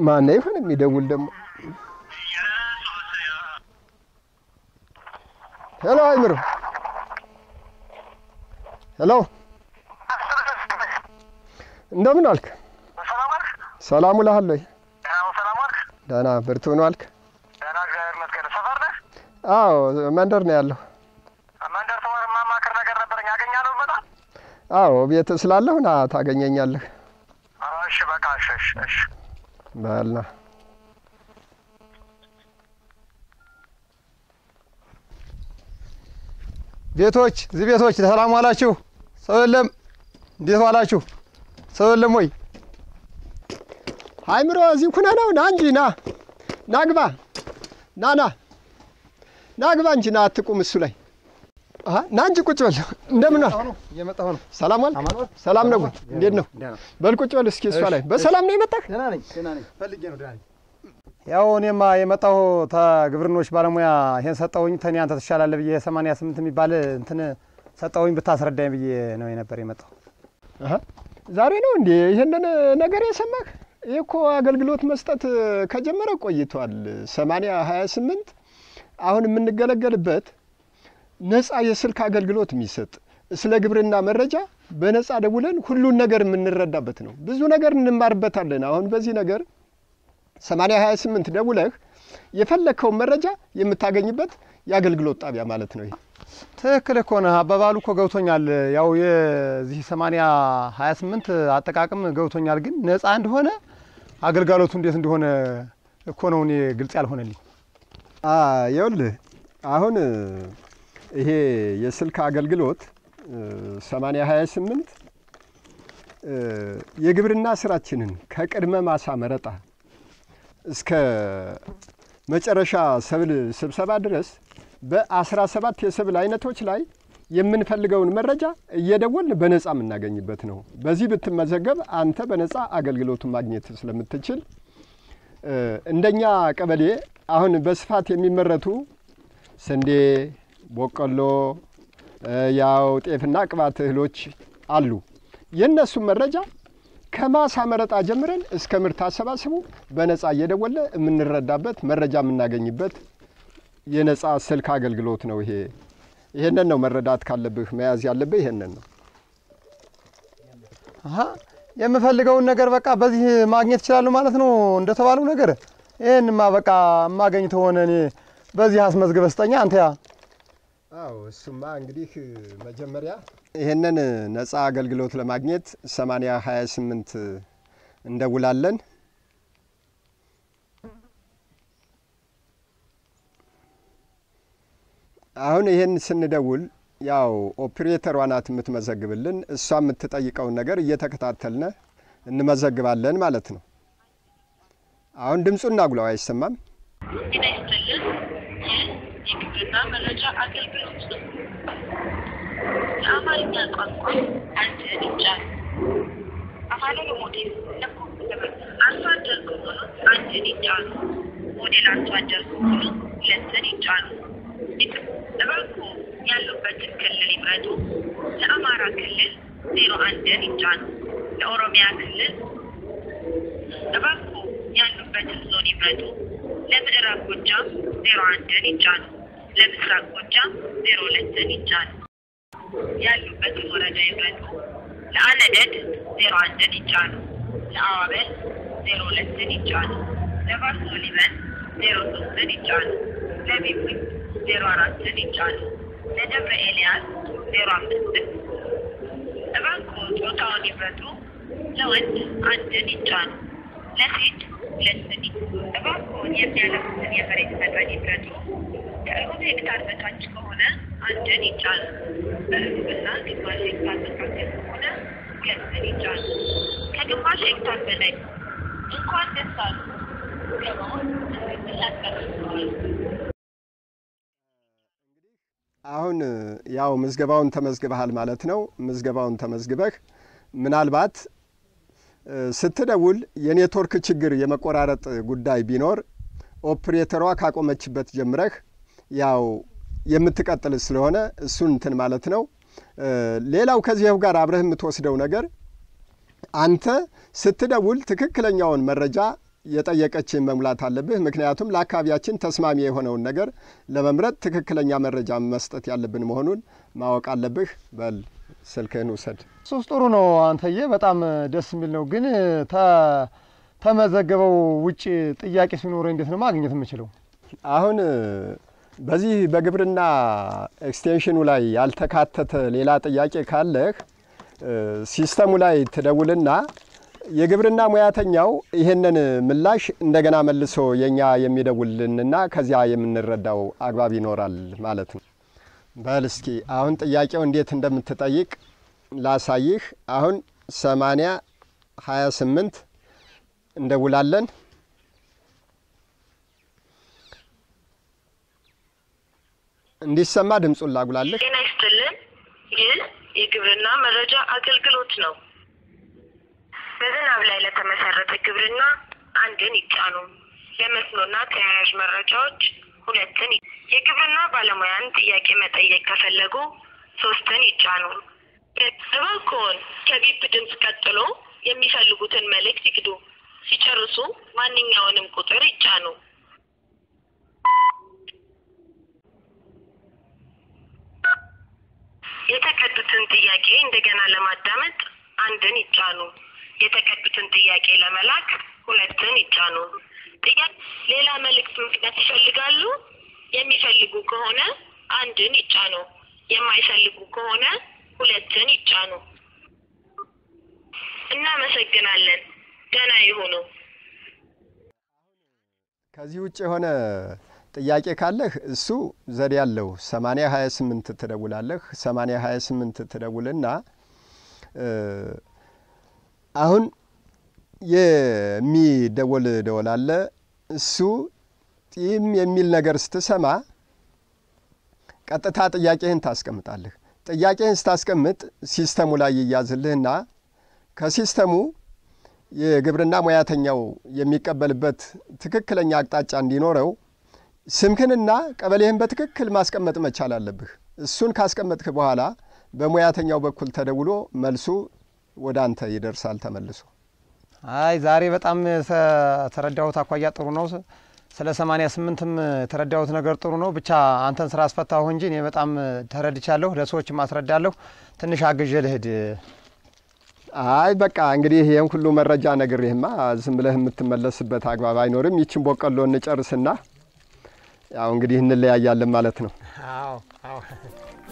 ማን ይሆን የሚደውል ደግሞ? ሄሎ አይምሮ፣ ሄሎ እንደምን አልክ? ሰላም ውለሃል ወይ? ደህና ብርቱ ነው አልክ? አዎ መንደር ነው ያለሁ። አዎ ቤት ስላለሁ ና ታገኘኛለህ። እሺ በቃ እሺ እሺ እሺ በልና ቤቶች እዚህ ቤቶች ሰላም ዋላችሁ? ሰው የለም? እንዴት ዋላችሁ? ሰው የለም ወይ? አይምሮ እዚህ ኩነ ነው። ና እንጂ ና ና ግባ ና ና ና ግባ እንጂ ና አትቁም እሱ ላይ አሀ፣ ና እንጂ ቁጭ በል። እንደምን ዋልክ? እየመጣሁ ነው። ሰላም ዋልክ? አማን ዋልክ? ሰላም ነው ወይ? እንዴት ነው? ደህና በል ቁጭ በል እስኪ እሷ ላይ በሰላም ነው የመጣህ? ደህና ነኝ፣ ደህና ነኝ። ፈልጌ ነው ደህና ነኝ። ያው እኔማ የመጣሁ ተግብርኖች ባለሙያ ይሄን ሰጠውኝ ተኔ አንተ ትሻላለህ ብዬ ሰማንያ ስምንት የሚባል እንትን ሰጠውኝ ብታስረዳኝ ብዬ ነው የነበር የመጣሁ። አሀ፣ ዛሬ ነው እንዴ ይህንን ነገር የሰማህ? ይህ እኮ አገልግሎት መስጠት ከጀመረ ቆይቷል። ሰማንያ ሀያ ስምንት አሁን የምንገለገልበት ነጻ የስልክ አገልግሎት የሚሰጥ ስለ ግብርና መረጃ በነጻ ደውለን ሁሉን ነገር የምንረዳበት ነው። ብዙ ነገር እንማርበታለን። አሁን በዚህ ነገር ሰማንያ ሀያ ስምንት ደውለህ የፈለግከውን መረጃ የምታገኝበት የአገልግሎት ጣቢያ ማለት ነው። ይሄ ትክክል እኮ ነህ። አባባሉ እኮ ገብቶኛል። ያው የዚህ ሰማንያ ሀያ ስምንት አጠቃቅም ገብቶኛል። ግን ነጻ እንደሆነ አገልጋሎቱ እንዴት እንደሆነ እኮ ነው እኔ ግልጽ ያልሆነልኝ። ይኸውልህ አሁን ይሄ የስልክ አገልግሎት ሰማንያ ሀያ ስምንት የግብርና ስራችንን ከቅድመ ማሳ መረጣ እስከ መጨረሻ ሰብል ስብሰባ ድረስ በአስራ ሰባት የሰብል አይነቶች ላይ የምንፈልገውን መረጃ እየደወልን በነጻ የምናገኝበት ነው። በዚህ ብትመዘገብ አንተ በነጻ አገልግሎቱን ማግኘት ስለምትችል እንደኛ ቀበሌ አሁን በስፋት የሚመረቱ ስንዴ፣ በቆሎ፣ ያው ጤፍና ቅባት እህሎች አሉ። የእነሱን መረጃ ከማሳ መረጣ ጀምረን እስከ ምርት አሰባሰቡ በነጻ እየደወለ የምንረዳበት መረጃ የምናገኝበት የነጻ ስልክ አገልግሎት ነው። ይሄ ይሄንን ነው መረዳት ካለብህ መያዝ ያለብህ ይሄንን ነው። አሀ የምፈልገውን ነገር በቃ በዚህ ማግኘት ይችላሉ ማለት ነው እንደተባለው ነገር። ይህንማ በቃ የማገኝ ተሆነ እኔ በዚህ አስመዝግበህ ስጠኛ አንተ ያ አዎ እሱማ እንግዲህ መጀመሪያ ይሄንን ነጻ አገልግሎት ለማግኘት ሰማንያ ሀያ ስምንት እንደውላለን። አሁን ይሄን ስንደውል ያው ኦፕሬተሯ ናት የምትመዘግብልን። እሷ የምትጠይቀውን ነገር እየተከታተልነ እንመዘግባለን ማለት ነው። አሁን ድምፁን እናጉላው አይሰማም። ጤና ይስጥልን። ይህ የግብርና መረጃ አገልግሎት ነው። የአማርኛ ቋንቋ አንድ እርምጃ አፋን ሞዴል አርሶ አደር ከሆኑ አንድን ይጫኑ። ሞዴል አርሶ አደር ከሆኑ ሁለትን ይጫኑ። እባክዎ ያሉበትን ክልል ይምረጡ። ለአማራ ክልል ዜሮ አንድን ይጫኑ። ለኦሮሚያ ክልል እባክዎ ያሉበትን ዞን ይምረጡ። ለምዕራብ ጎጃም ዜሮ አንድን ይጫኑ። ለምስራቅ ጎጃም ዜሮ ሁለትን ይጫኑ። ያሉበትን ወረዳ ይምረጡ። ለአነደድ ዜሮ አንድን ይጫኑ። ለአዋበል ዜሮ ሁለትን ይጫኑ። ለባሶ ሊበን ዜሮ ሶስትን ይጫኑ። ለቢቡኝ ዜሮ አራትን ይጫኑ። ለደብረ ኤልያስ ዜሮ አምስትን እባክዎ ጾታውን ይምረጡ። ለወንድ አንድን ይጫኑ። ለሴት ሁለትን እባክዎን የሚያለሙትን የመሬት መጠን ይምረጡ። ከሩብ ሄክታር በታች ከሆነ አንድን ይጫኑ። በሩብና ግማሽ ሄክታር መካከል ከሆነ ሁለትን ይጫኑ። ከግማሽ ሄክታር በላይ እንኳን ደስ አሉ። ገባውን ትክክል ያስቀርተዋል። አሁን ያው ምዝገባውን ተመዝግበሃል ማለት ነው። ምዝገባውን ተመዝግበህ ምናልባት ስትደውል የኔትወርክ ችግር የመቆራረጥ ጉዳይ ቢኖር ኦፕሬተሯ ካቆመችበት ጀምረህ ያው የምትቀጥል ስለሆነ እሱን እንትን ማለት ነው። ሌላው ከዚያው ጋር አብረህ የምትወስደው ነገር አንተ ስትደውል ትክክለኛውን መረጃ የጠየቀችን መሙላት አለብህ። ምክንያቱም ለአካባቢያችን ተስማሚ የሆነውን ነገር ለመምረጥ ትክክለኛ መረጃ መስጠት ያለብን መሆኑን ማወቅ አለብህ። በል ስልክህን ውሰድ። ሶስት ጥሩ ነው አንተዬ፣ በጣም ደስ የሚል ነው። ግን ተ- ተመዘገበው ውጭ ጥያቄ ሲኖረ እንዴት ነው ማግኘት የምችለው? አሁን በዚህ በግብርና ኤክስቴንሽኑ ላይ ያልተካተተ ሌላ ጥያቄ ካለህ ሲስተሙ ላይ ትደውልና የግብርና ሙያተኛው ይሄንን ምላሽ እንደገና መልሶ የኛ የሚደውልንና ከዚያ የምንረዳው አግባብ ይኖራል ማለት ነው። በል እስኪ አሁን ጥያቄው እንዴት እንደምትጠይቅ ላሳይህ። አሁን ሰማንያ ሀያ ስምንት እንደውላለን። እንዲሰማ ድምፁን ላጉላልህ። ጤና ይስጥልን። ይህ የግብርና መረጃ አገልግሎት ነው። በዝናብ ላይ ለተመሰረተ ግብርና አንድን ይጫኑ። ለመስኖና ተያያዥ መረጃዎች ሁለትን ይ- የግብርና ባለሙያን ጥያቄ መጠየቅ ከፈለጉ ሶስትን ይጫኑ። እባክዎን ከቢፕ ድምፅ ቀጥሎ የሚፈልጉትን መልእክት ይግዱ። ሲጨርሱ ማንኛውንም ቁጥር ይጫኑ። የተቀዱትን ጥያቄ እንደገና ለማዳመጥ አንድን ይጫኑ። የተቀዱትን ጥያቄ ለመላክ ሁለትን ይጫኑ። ጥያቄ ሌላ መልእክት መግባት ይፈልጋሉ? የሚፈልጉ ከሆነ አንድን ይጫኑ። የማይፈልጉ ከሆነ ሁለትን ይጫኑ። እናመሰግናለን። ደህና ይሁኑ። ከዚህ ውጭ የሆነ ጥያቄ ካለህ እሱ ዘዴ ያለው 80 28 ትደውላለህ። 80 28 ትደውልና እ አሁን የሚደወል ደወል አለ። እሱ ጢም የሚል ነገር ስትሰማ ቀጥታ ጥያቄህን ታስቀምጣለህ። ጥያቄህን ስታስቀምጥ ሲስተሙ ላይ ይያዝልህና ከሲስተሙ የግብርና ሙያተኛው የሚቀበልበት ትክክለኛ አቅጣጫ እንዲኖረው ስምህንና ቀበሌህን በትክክል ማስቀመጥ መቻል አለብህ። እሱን ካስቀመጥክ በኋላ በሙያተኛው በኩል ተደውሎ መልሱ ወደ አንተ ይደርሳል ተመልሶ። አይ ዛሬ በጣም ሰ- ተረዳሁት አኳያ ጥሩ ነው። ስ- ስለ ሰማንያ ስምንትም የተረዳሁት ነገር ጥሩ ነው። ብቻ አንተን ስራ አስፈታሁ እንጂ እኔ በጣም ተረድቻለሁ። ለሰዎችም አስረዳለሁ። ትንሽ አግዤ ልሂድ። አይ በቃ እንግዲህ ይህን ሁሉ መረጃ ነግሬህማ ዝም ብለህ የምትመለስበት አግባብ አይኖርም። ይችን ቦቀሎ እንጨርስና ያው እንግዲህ እንለያያለን ማለት ነው። አዎ አዎ